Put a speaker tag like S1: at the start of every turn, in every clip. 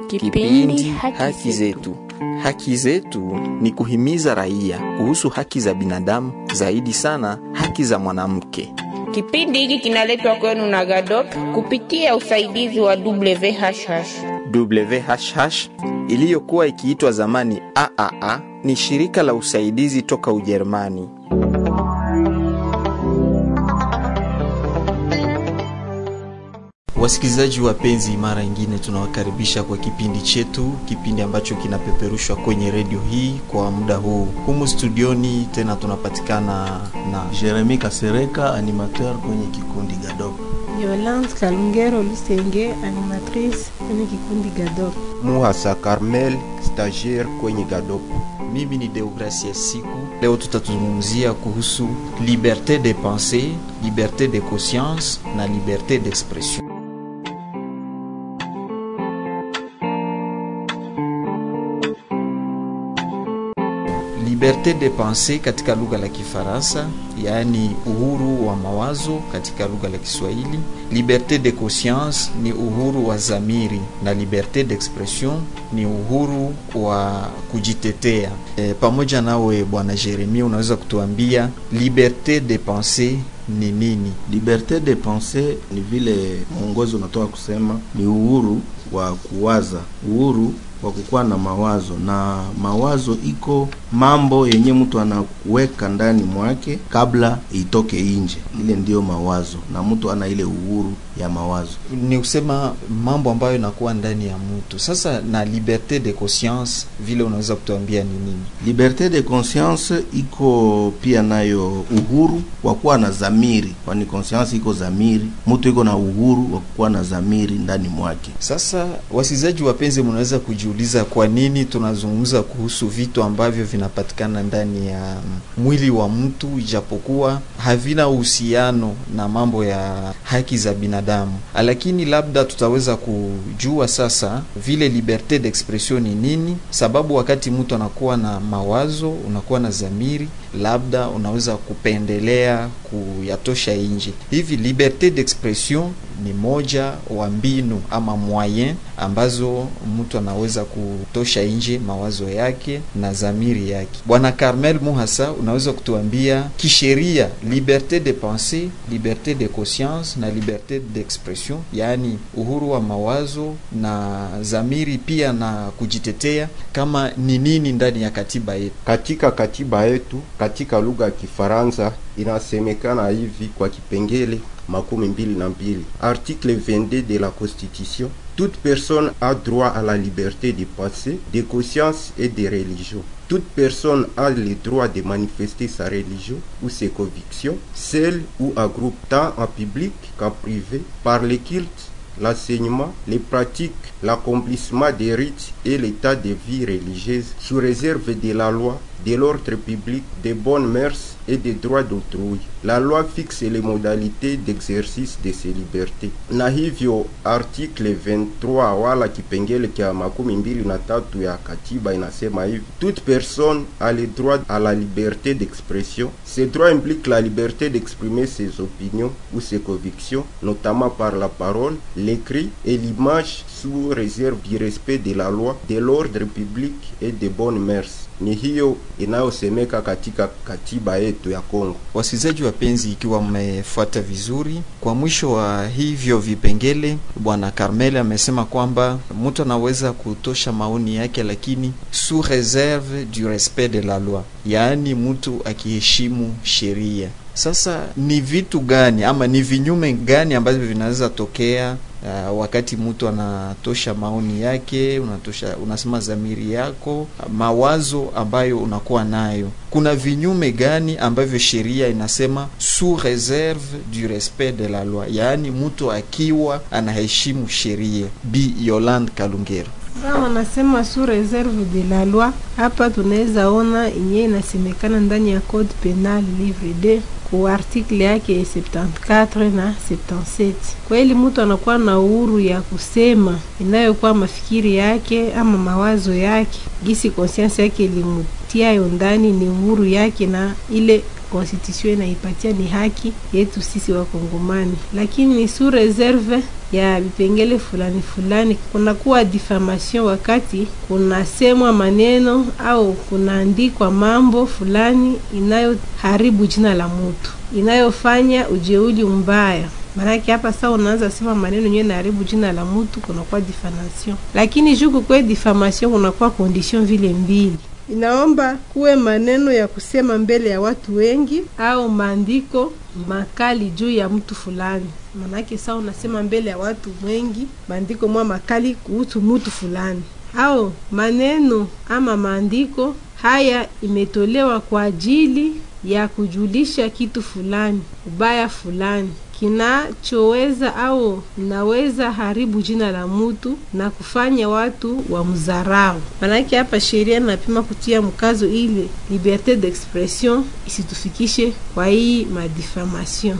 S1: Kipindi Haki Zetu. Haki zetu ni kuhimiza raia kuhusu haki za binadamu, zaidi sana haki za mwanamke.
S2: Kipindi hiki kinaletwa kwenu na GADOP kupitia usaidizi wa WHH.
S1: WHH iliyokuwa ikiitwa zamani AAA ni shirika la usaidizi toka Ujerumani. Wasikilizaji wapenzi, mara ingine tunawakaribisha kwa kipindi chetu, kipindi ambacho kinapeperushwa kwenye redio hii kwa muda huu. Humu studioni tena tunapatikana na
S3: Jeremi Kasereka, animateur kwenye kikundi Gadop.
S4: Yolande Kalungero Lusenge, animatrice kwenye kikundi Gadop.
S5: Muhasa Carmel, stagiaire kwenye Gadop.
S1: Mimi ni Deogracia Siku. Leo tutazungumzia kuhusu liberte de pensée, liberte de conscience na liberte d'expression. Liberte de pensée katika lugha la Kifaransa, yaani uhuru wa mawazo katika lugha la Kiswahili. Liberte de conscience ni uhuru wa zamiri, na liberte d'expression ni uhuru wa kujitetea. E, pamoja nawe Bwana Jeremia, unaweza kutuambia liberte de pensée ni nini?
S3: Liberte de pensée ni vile mwongozo unatoka kusema, ni uhuru wa kuwaza, uhuru wa kukuwa na mawazo, na mawazo iko mambo yenye mtu anaweka ndani mwake kabla itoke nje. Ile ndiyo mawazo, na mtu ana ile uhuru ya mawazo.
S1: Ni kusema mambo ambayo inakuwa ndani ya mtu. Sasa na liberte de conscience, vile unaweza kutuambia ni nini?
S3: Liberte de conscience iko pia nayo uhuru wa kuwa na zamiri, kwani conscience iko zamiri. Mtu iko na uhuru wa kuwa na zamiri ndani mwake.
S1: Sasa wasikizaji wapenzi, mnaweza kujiuliza kwa nini tunazungumza kuhusu vitu ambavyo vinapatikana ndani ya mwili wa mtu, ijapokuwa havina uhusiano na mambo ya haki za binadamu, lakini labda tutaweza kujua sasa vile liberte d'expression ni nini, sababu wakati mtu anakuwa na mawazo, unakuwa na zamiri, labda unaweza kupendelea kuyatosha nje. Hivi liberte d'expression ni moja wa mbinu ama moyen ambazo mtu anaweza kutosha nje mawazo yake na zamiri yake. Bwana Carmel Muhasa, unaweza kutuambia kisheria, liberte de pensée, liberte de conscience na liberte d'expression, yaani uhuru wa mawazo na zamiri pia na kujitetea, kama ni nini ndani ya katiba yetu?
S5: Katika katiba yetu, katika lugha ya Kifaransa inasemekana hivi kwa kipengele makumi mbili na mbili article 22 de la constitution toute personne a droit à la liberté de pensée de conscience et de religion toute personne a le droit de manifester sa religion ou ses convictions seule ou en groupe tant en public qu'en privé par les cultes l'enseignement, les pratiques, l'accomplissement des rites et l'état de vie religieuse sous réserve de la loi, de l'ordre public, des bonnes mœurs et des droits d'autrui. La loi fixe les modalités d'exercice de ces libertés. Na hivyo article 23 wala kipengele cha makumi mbili na tatu ya katiba inasema hivi: toute personne a le droit à la liberté d'expression. Ce droit implique la liberté d'exprimer ses opinions ou ses convictions, notamment par la parole, l'écrit et l'image sous réserve du respect de la loi, de l'ordre public et des bonnes mœurs. Ni hiyo inayosemeka katika katiba yetu ya Kongo.
S1: Wasikilizaji wapenzi, ikiwa mmefuata vizuri, kwa mwisho wa hivyo vipengele, bwana Carmel amesema kwamba mtu anaweza kutosha maoni yake, lakini sous réserve du respect de la loi, yaani mtu akiheshimu sheria. Sasa ni vitu gani ama ni vinyume gani ambavyo vinaweza tokea Uh, wakati mtu anatosha maoni yake, unatosha unasema zamiri yako, mawazo ambayo unakuwa nayo, kuna vinyume gani ambavyo sheria inasema sous réserve du respect de la loi, yaani mtu akiwa anaheshimu sheria? Bi Yolande Kalungero.
S4: Sasa wanasema sous réserve de la loi, hapa tunaweza ona yenye inasemekana ndani ya code penal livre 2 ku article yake 74 na 77. Kweli mtu anakuwa na uhuru ya kusema inayokuwa mafikiri yake ama mawazo yake, gisi conscience yake inatiayo ndani ni uhuru yake na ile constitution inaipatia ni haki yetu sisi Wakongomani, lakini ni sous reserve ya vipengele fulani fulani. Kunakuwa diffamation wakati kunasemwa maneno au kunaandikwa mambo fulani inayoharibu jina la mtu, inayofanya ujeuli mbaya Maanake hapa sasa unaanza sema maneno yenyewe naharibu jina la mtu, kunakuwa diffamation. Lakini juu kukwe diffamation, kunakuwa condition vile mbili inaomba kuwe maneno ya kusema mbele ya watu wengi au maandiko makali juu ya mtu fulani. Manake saa unasema mbele ya watu wengi maandiko mwa makali kuhusu mtu fulani, au maneno ama maandiko haya imetolewa kwa ajili ya kujulisha kitu fulani, ubaya fulani kinachoweza au naweza haribu jina la mtu na kufanya watu wa mzarau. Manake hapa sheria napima kutia mkazo ile liberte d'expression isitufikishe kwa hii madifamation,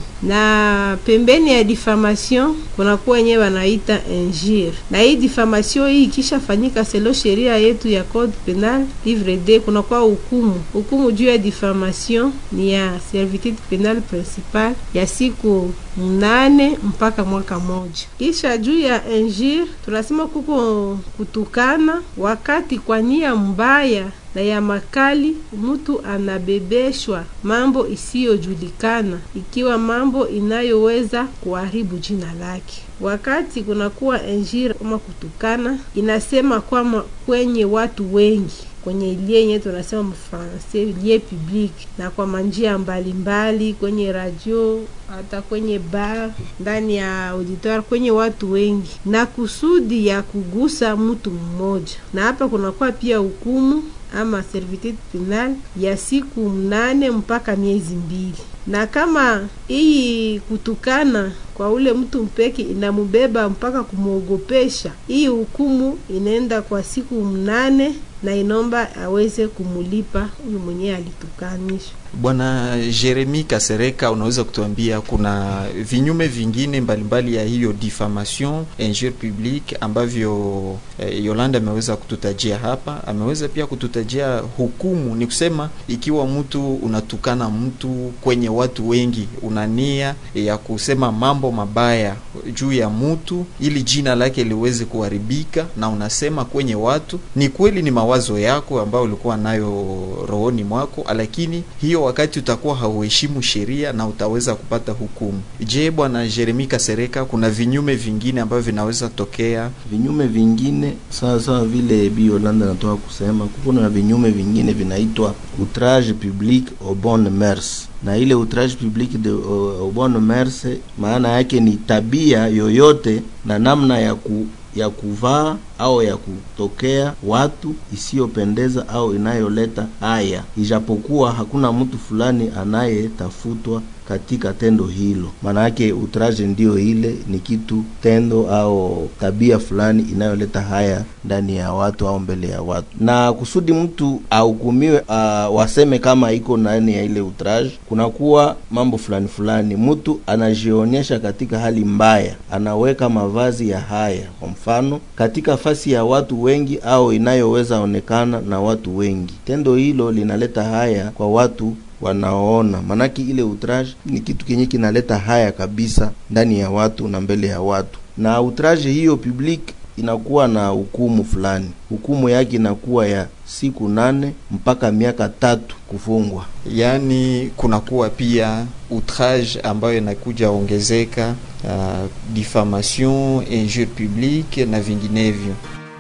S4: na pembeni ya diffamation kunakuwa wenyewe wanaita injure, na hii diffamation hii ikishafanyika selo sheria yetu ya code penal livre d, kunakuwa hukumu. Hukumu juu ya diffamation ni ya servitude penal principal ya siku mnane mpaka mwaka moja. Kisha juu ya injure tunasema kuko kutukana wakati kwa nia mbaya na ya makali mtu anabebeshwa mambo isiyojulikana, ikiwa mambo inayoweza kuharibu jina lake. Wakati kunakuwa injure kama kutukana, inasema kwamba kwenye watu wengi kwenye ilie yenye tunasema mfrancais lie public, na kwa manjia mbalimbali, kwenye radio, hata kwenye bar, ndani ya auditoire, kwenye watu wengi, na kusudi ya kugusa mtu mmoja. Na hapa kunakuwa pia hukumu ama servitude penal ya siku mnane mpaka miezi mbili, na kama hii kutukana kwa ule mtu mpeke inamubeba mpaka kumwogopesha, hii hukumu inaenda kwa siku mnane na inomba aweze kumulipa huyu mwenyewe alitukanisha.
S1: Bwana Jeremi Kasereka, unaweza kutuambia kuna vinyume vingine mbalimbali mbali ya hiyo diffamation injure publique ambavyo eh, Yolanda ameweza kututajia hapa. Ameweza pia kututajia hukumu, ni kusema ikiwa mtu unatukana mtu kwenye watu wengi, una nia ya kusema mambo mabaya juu ya mtu ili jina lake liweze kuharibika, na unasema kwenye watu, ni kweli ni mawazo yako ambayo ulikuwa nayo rohoni mwako, lakini hiyo wakati utakuwa hauheshimu sheria na utaweza kupata hukumu. Je, bwana Jeremi Kasereka, kuna vinyume vingine ambavyo vinaweza tokea?
S3: Vinyume vingine sawa sawa vile Bi Yolanda natoka kusema, kuna na vinyume vingine vinaitwa outrage public aux bonnes mœurs na ile outrage public de aux bonnes mœurs, maana yake ni tabia yoyote na namna ya ku ya kuvaa au ya kutokea watu isiyopendeza au inayoleta haya, ijapokuwa hakuna mtu fulani anayetafutwa katika tendo hilo. Maana yake outrage ndio ile ni kitu tendo au tabia fulani inayoleta haya ndani ya watu au mbele ya watu, na kusudi mtu ahukumiwe, uh, waseme kama iko ndani ya ile outrage, kunakuwa mambo fulani fulani, mtu anajionyesha katika hali mbaya, anaweka mavazi ya haya, kwa mfano katika fasi ya watu wengi au inayoweza onekana na watu wengi. Tendo hilo linaleta haya kwa watu wanaoona, manake ile outrage ni kitu kenye kinaleta haya kabisa ndani ya watu na mbele ya watu, na outrage hiyo public inakuwa na hukumu fulani. Hukumu yake inakuwa ya siku nane mpaka miaka tatu kufungwa.
S1: Yaani kunakuwa pia outrage ambayo inakuja ongezeka, uh, diffamation, injure publique na vinginevyo.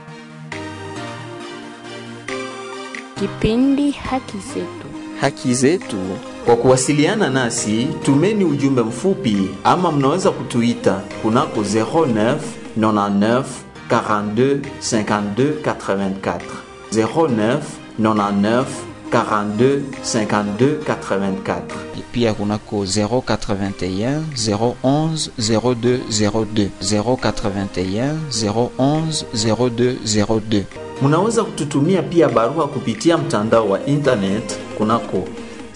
S2: Kipindi haki zetu
S1: haki zetu. Kwa kuwasiliana nasi, tumeni ujumbe mfupi ama mnaweza kutuita kunako 09 99 42 52 84 09 99 42 52 84 pia kunako 081 011 02 02 081 011 02 02. Munaweza kututumia pia barua kupitia mtandao wa internet kunako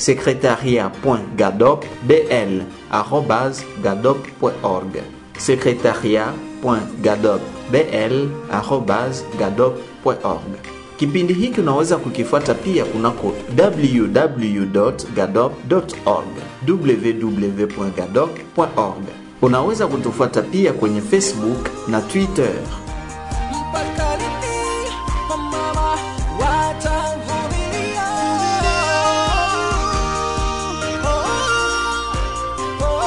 S1: secretariat.gadopbl@gadop.org secretariat.gadopbl@gadop.org Kipindi hiki unaweza kukifuata pia kunako www.gadop.org www.gadop.org. Unaweza kutufuata pia kwenye Facebook na Twitter.
S6: mpaka lini wamama watavumilia? Oh, oh,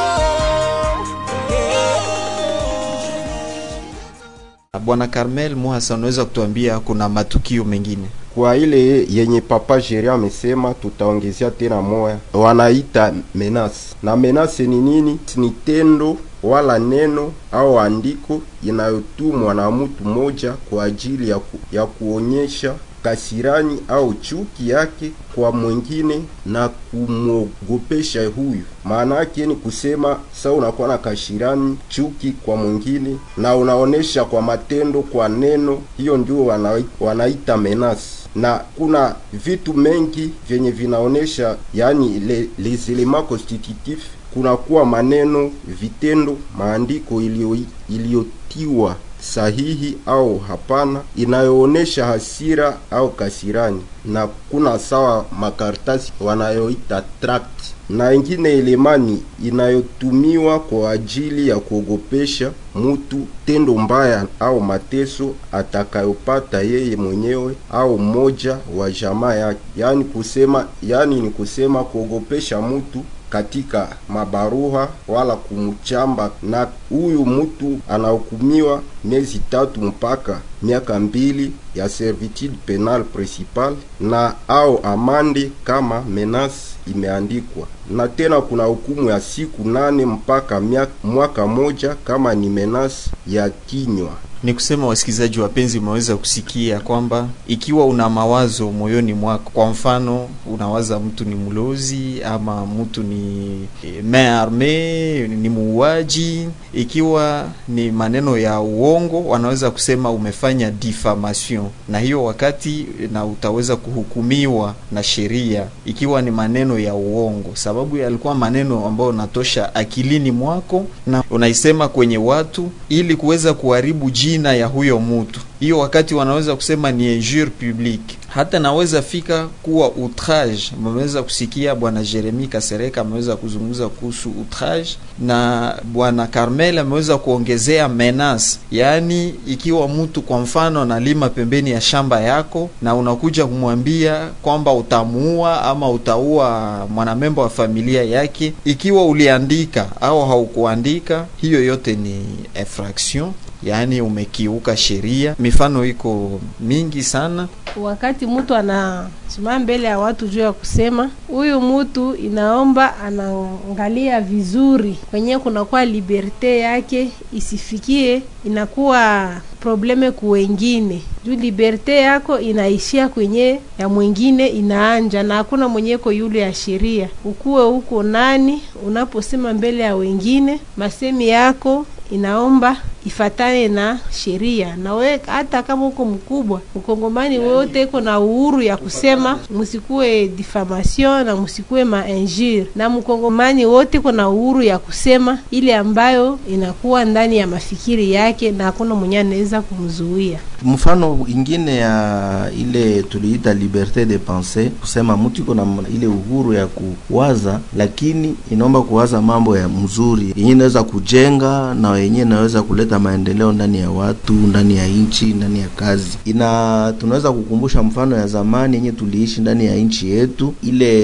S6: yeah.
S1: Bwana Carmel Muhasa, unaweza kutuambia kuna matukio mengine?
S5: kwa ile yenye papa Jeria amesema, tutaongezea tena moya, wanaita menasi. Na menasi ni nini? Ni tendo wala neno au andiko inayotumwa na mtu mmoja kwa ajili ya, ku, ya kuonyesha kasirani au chuki yake kwa mwingine na kumwogopesha huyu. Maana yake ni kusema sa unakuwa na kashirani chuki kwa mwingine na unaonesha kwa matendo, kwa neno, hiyo ndio wana, wanaita menasi na kuna vitu mengi vyenye vinaonesha yani le, les elements constitutifs kunakuwa maneno, vitendo, maandiko iliyo iliyotiwa sahihi au hapana, inayoonesha hasira au kasirani, na kuna sawa makaratasi wanayoita tract, na ingine elemani inayotumiwa kwa ajili ya kuogopesha mutu tendo mbaya au mateso atakayopata yeye mwenyewe au mmoja wa jamaa yake. Yani kusema, yani ni kusema kuogopesha mutu katika mabaruha wala kumchamba, na huyu mtu anahukumiwa miezi tatu mpaka miaka mbili ya servitude penal principal na au amande kama menace imeandikwa, na tena kuna hukumu ya siku nane mpaka miaka, mwaka moja kama ni menace ya kinywa.
S1: Ni kusema wasikilizaji wapenzi, umeweza kusikia kwamba ikiwa una mawazo moyoni mwako, kwa mfano unawaza mtu ni mlozi ama mtu ni eh, main arme, ni muuaji, ikiwa ni maneno ya uongo, wanaweza kusema umefanya diffamation, na hiyo wakati na utaweza kuhukumiwa na sheria, ikiwa ni maneno ya uongo, sababu yalikuwa maneno ambayo unatosha akilini mwako na unaisema kwenye watu ili kuweza kuharibu jina ya huyo mtu. Hiyo wakati wanaweza kusema ni injure publique, hata naweza fika kuwa outrage. Mmeweza kusikia bwana Jeremy Kasereka ameweza kuzungumza kuhusu outrage, na bwana Carmel ameweza kuongezea menace, yaani ikiwa mtu kwa mfano analima pembeni ya shamba yako na unakuja kumwambia kwamba utamuua ama utaua mwanamemba wa familia yake, ikiwa uliandika au haukuandika, hiyo yote ni infraction yaani umekiuka sheria. Mifano iko mingi sana.
S4: wakati mtu anasimama mbele ya watu juu ya kusema huyu mtu inaomba anaangalia vizuri kwenye kunakuwa liberte yake isifikie inakuwa probleme ku wengine juu liberte yako inaishia kwenye ya mwingine inaanja na hakuna mwenyeko yule ya sheria ukuwe huko nani unaposema mbele ya wengine masemi yako inaomba ifatane na sheria na we hata kama uko mkubwa mkongomani wote iko na uhuru ya kusema msikuwe diffamation na msikuwe mainjure na mkongomani wote iko na uhuru ya kusema ile ambayo inakuwa ndani ya mafikiri yake na hakuna mwenye anaweza kumzuia
S3: mfano ingine ya ile tuliita liberte de penser, kusema mtu iko na ile uhuru ya kuwaza, lakini inaomba kuwaza mambo ya mzuri yenye inaweza kujenga na yenye inaweza kuleta maendeleo ndani ya watu, ndani ya nchi, ndani ya kazi. Ina tunaweza kukumbusha mfano ya zamani yenye tuliishi ndani ya nchi yetu,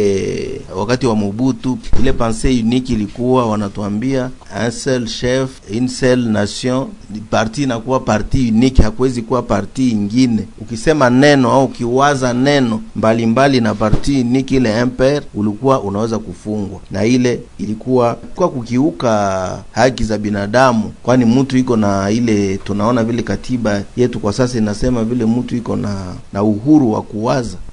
S3: ile wakati wa Mobutu, ile pensée unique ilikuwa wanatuambia un seul chef une seule nation, parti inakuwa parti unique, hakuwezi kuwa parti ingine. Ukisema neno au ukiwaza neno mbalimbali mbali na parti unique ile impere, ulikuwa unaweza kufungwa, na ile ilikuwa kwa kukiuka haki za binadamu, kwani mtu iko na ile, tunaona vile katiba yetu kwa sasa inasema vile mtu iko na na uhuru wa kuwaza,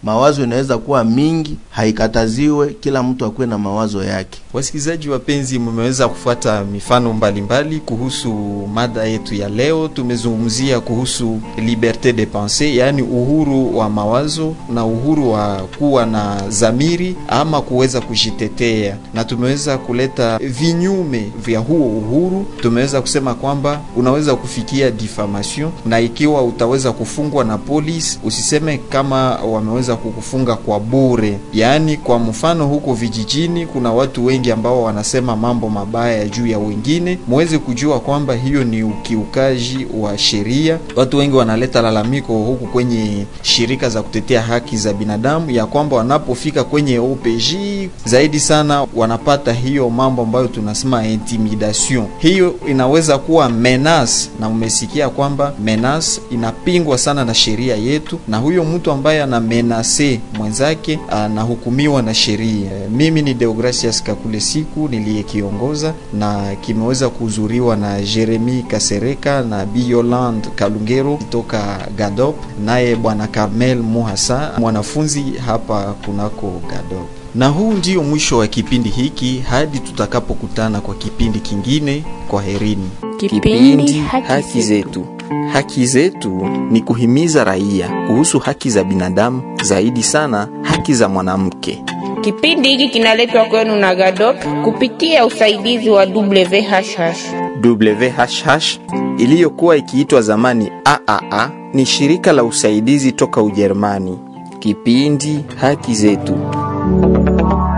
S3: mawazo inaweza kuwa mingi, haikataziwe, kila mtu akuwe na mawazo yake.
S1: Wasikilizaji wapenzi, mmeweza kufuata mifano mbalimbali mbali kuhusu mada yetu ya leo. Tumezungumzia kuhusu liberte de pensee, yaani uhuru wa mawazo na uhuru wa kuwa na zamiri ama kuweza kujitetea, na tumeweza kuleta vinyume vya huo uhuru. Tumeweza kusema kwamba unaweza kufikia diffamation, na ikiwa utaweza kufungwa na polisi, usiseme kama wameweza kukufunga kwa bure. Yaani, kwa mfano huko vijijini kuna watu wengi ambao wanasema mambo mabaya juu ya wengine, muweze kujua kwamba hiyo ni ukiukaji wa sheria. Watu wengi wanaleta lalamiko huku kwenye shirika za kutetea haki za binadamu ya kwamba wanapofika kwenye OPJ zaidi sana wanapata hiyo mambo ambayo tunasema intimidation. Hiyo inaweza kuwa menace, na umesikia kwamba menace inapingwa sana na sheria yetu, na huyo mtu ambaye ana menase mwenzake anahukumiwa na sheria. Mimi ni Deogracias Kakule siku niliyekiongoza na kimeweza kuhudhuriwa na Jeremy Kasereka na Bi Yolande Kalungero kutoka Gadop, naye bwana Carmel Muhasa mwanafunzi hapa kunako Gadop. Na huu ndio mwisho wa kipindi hiki, hadi tutakapokutana kwa kipindi kingine. Kwa herini.
S2: Kipindi Haki
S1: zetu. Haki zetu ni kuhimiza raia kuhusu haki za binadamu, zaidi sana haki za mwanamke.
S2: Kipindi hiki kinaletwa kwenu na GADOP kupitia usaidizi wa WHH.
S1: WHH iliyokuwa ikiitwa zamani AAA ni shirika la usaidizi toka Ujerumani. Kipindi Haki zetu.